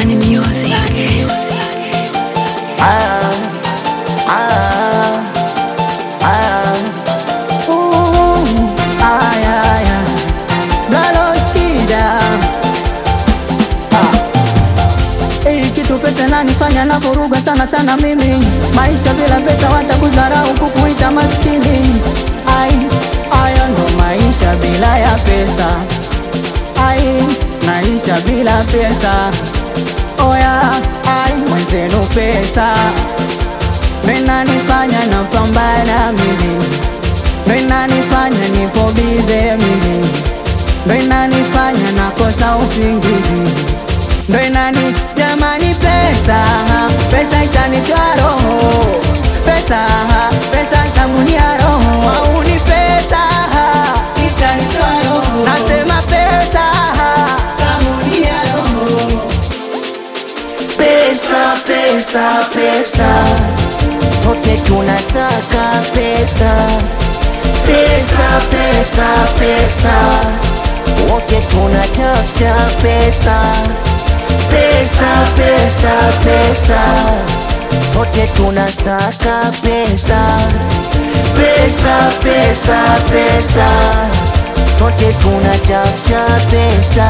Bani Music. Ah, ah, ah. Ooh, ay, ay, ay. Blaloskida. Ah. Hii kitu pesa nanifanya na vuruga sana sana mimi maisha bila pesa watakudharau kukuita maskini ai haya ndo maisha bila ya pesa ai maisha bila pesa oya ai mwenzenu pesa menanifanya napambana mimi ndo inanifanya nipo bize mimi ndo inanifanya nakosa usingizi ndo inani jamani pesa pesa itanitoa roho pesa pesa itamunia roho au ni pesa itanitoa roho nasema pesa samunia roho Pesa, pesa, pesa, sote tunasaka pesa. Pesa, pesa, pesa, wote tunatafuta pesa. Pesa, pesa, pesa, sote tunasaka pesa. Pesa, pesa, pesa, sote tunatafuta pesa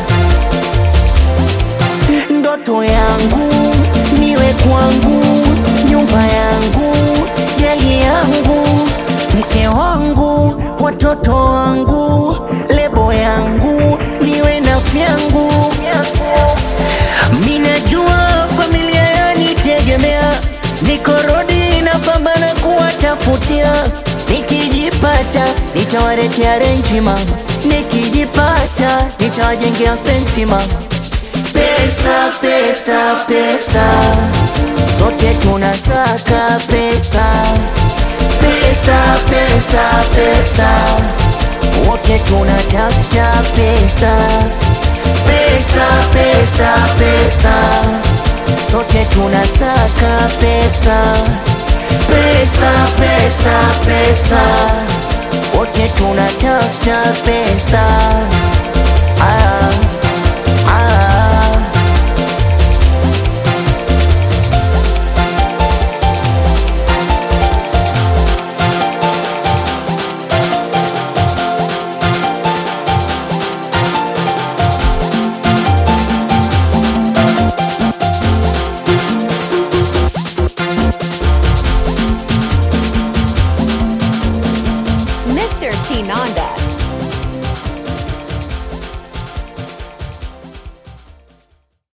ndoto yangu niwe kwangu, nyumba yangu, gari yangu, mke wangu, watoto wangu, lebo yangu, niwe na vyangu. Minajua familia yanitegemea, niko rodi napambana kuwatafutia, nikijipata nitawaletea renji mama, nikijipata nitawajengea fensi mama pesa pesa pesa sote tunasaka pesa pesa pesa pesa wote tunatafuta pesa pesa pesa pesa sote tunasaka pesa pesa pesa pesa wote tunatafuta pesa